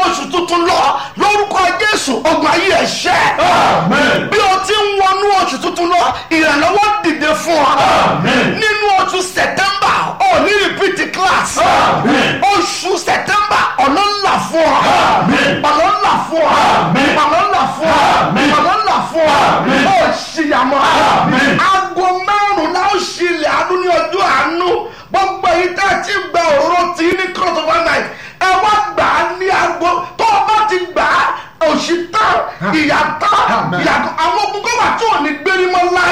oṣù tuntun lọ lórúkọ jésù ogun ayé ẹ̀ ṣẹ́ Amen. bí o ti ń wọnú oṣù tuntun lọ ìrànlọ́wọ́ dìde fún ọ Amen. nínú oṣù sẹ̀tẹ́mbà ò ní rìpíìtì class Amen. oṣù sẹ̀tẹ́mbà ọ̀nà ńlá fún ọ Amen. ọ̀nà ńlá fún ọ Amen. ọ̀nà ńlá fún ọ Amen. ọ̀nà ńlá fún ọ Amen. ó ṣìyàmọ́